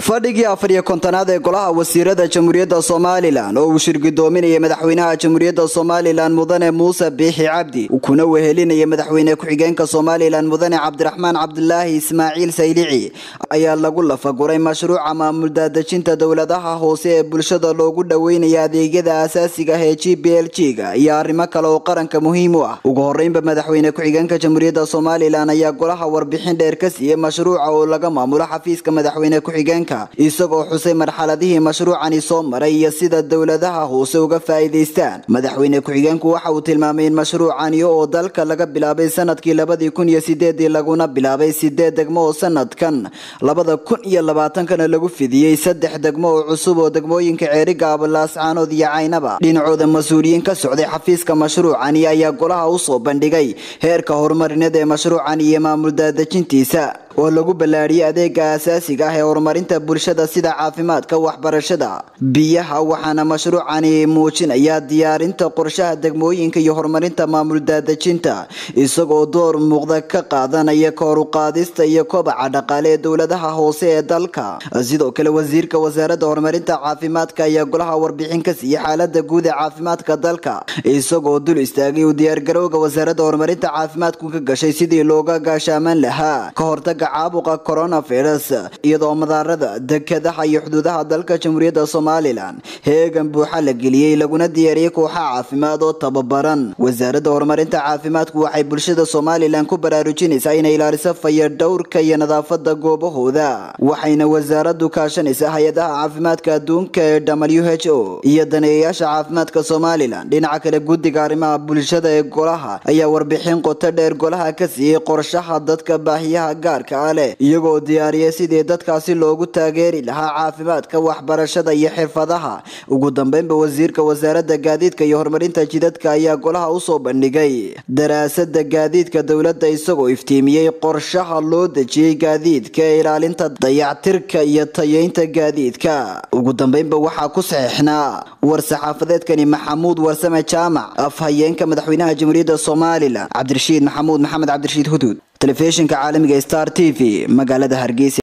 fadhigii afar iyo kontonaad ee golaha wasiirada jamhuuriyadda somalilan oo uu shirgudoominayay madaxweynaha jamhuuriyadda somalilan mudane muuse biixi cabdi kuna wehelinaya madaxweyne ku-xigeenka somalilan mudane cabdiraxmaan cabdulaahi ismaaciil saylici ayaa lagu lafaguray mashruuca maamul daadejinta dowladaha hoose ee bulshada loogu dhoweynaya adeegyada asaasiga ah ee g b l g ga iyo arrimo kale oo qaranka muhiim u ah ugu horeynba madaxweyne ku-xigeenka jamhuuriyadda somalilan ayaa golaha warbixin dheer ka siiyey mashruuca oo laga maamulo xafiiska madaxweyne ku-xigeenka isagoo xusay marxaladihii mashruucani soo maray iyo sida dowladaha hoose uga faa'iidaystaan madaxweyne ku-xigeenku waxa uu tilmaamay in mashruucani oo dalka laga bilaabay sanadkii labadii kun iyo sideedii laguna bilaabay sideed degmo oo sanadkan labada kun iyo labaatankana lagu fidiyey saddex degmo oo cusub oo degmooyinka ceerigaaba laascaanood iyo caynaba dhinacooda mas-uuliyiin ka socday xafiiska mashruucani ayaa golaha usoo bandhigay heerka horumarineed ee mashruucan iyo maamul daadejintiisa oo lagu ballaadhiyey adeega asaasiga ah ee horumarinta bulshada sida caafimaadka waxbarashada biyaha waxaana mashruucani muujinaya diyaarinta qorshaha degmooyinka iyo horumarinta maamul daadejinta isagoo door muuqda ka qaadanaya kor uqaadista iyo kobaca dhaqaale ee dowladaha hoose ee dalka sidoo kale wasiirka wasaaradda horumarinta caafimaadka ayaa golaha warbixin ka siiyey xaalada guud ee caafimaadka dalka isagoo dul istaagay uu diyaargarowga wasaaradda horumarinta caafimaadku ka gashay sidii looga gaashaaman lahaa ka hortaga caabuqa coronavirus iyadoo madaarada dekadaha iyo xuduudaha dalka jamhuuriyadda somalilan heegan buuxa la geliyey laguna diyaariyey kooxa caafimaad oo tababaran wasaaradda horumarinta caafimaadku waxay bulshada somalilan ku baraarujinaysaa inay ilaaliso fayadhowrka iyo nadaafada goobahooda waxayna wasaaradu kaashanaysaa hay-adaha caafimaadka adduunka ee w h o iyo daneeyayaasha caafimaadka somalilan dhinaca kale guddiga arrimaha bulshada ee golaha ayaa warbixin qoto dheer golaha ka siiyey qorshaha dadka baahiyaha gaarka leh iyagoo diyaariyay sidii dadkaasi loogu taageeri lahaa caafimaadka waxbarashada iyo xirfadaha ugu dambeynba wasiirka wasaaradda gaadiidka iyo horumarinta jidadka ayaa golaha usoo bandhigay daraasada gaadiidka dowladda isagoo iftiimiyey qorshaha loo dejiyey gaadiidka ee ilaalinta dayactirka iyo tayeynta gaadiidka ugu dambeynba waxaa ku saxiixnaa war-saxaafadeedkani maxamuud warsame jaamac afhayeenka madaxweynaha jamhuuriyadda somalilan cabdirashiid maxamuud maxamed cabdirashiid huduud telefishinka caalamiga star t v magaalada hargeysa